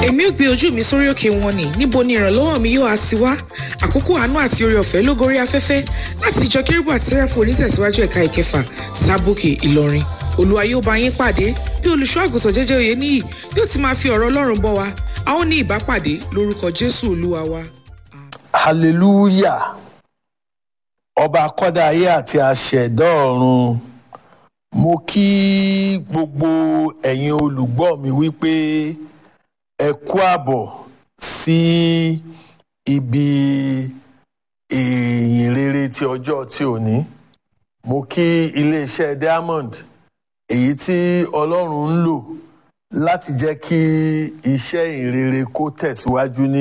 èmi ò gbé ojú mi sórí òkè wọn ni níbo ni ìrànlọ́wọ́ mi yóò á ti wá àkókò àánú àti oore ọ̀fẹ́ ló gorí afẹ́fẹ́ láti ìjọ kérúbù àti sẹ́ráfù onítẹ̀síwájú ẹ̀ka ìkẹfà sábòkè ìlọrin olúwa yóò bá yín pàdé bí olùṣọ́ àgùntàn jẹ́jẹ́ òye níyì yóò ti máa fi ọ̀rọ̀ ọlọ́run bọ́ wa a ó ní ìbápàdé lórúkọ jésù olúwa wa. hallelujah ọba akọ́dá ayé àti àṣẹ̀dá ọ̀run mo kí gbogbo ẹ̀yin olùgbọ́ mi wípé ẹ kú àbọ̀ sí ibi ìyìn rere ti ọjọ́ tí ò ní mo kí iléeṣẹ́ diamond èyí tí ọlọ́run ń lò láti jẹ́ kí iṣẹ́ ìrere kó tẹ̀síwájú ní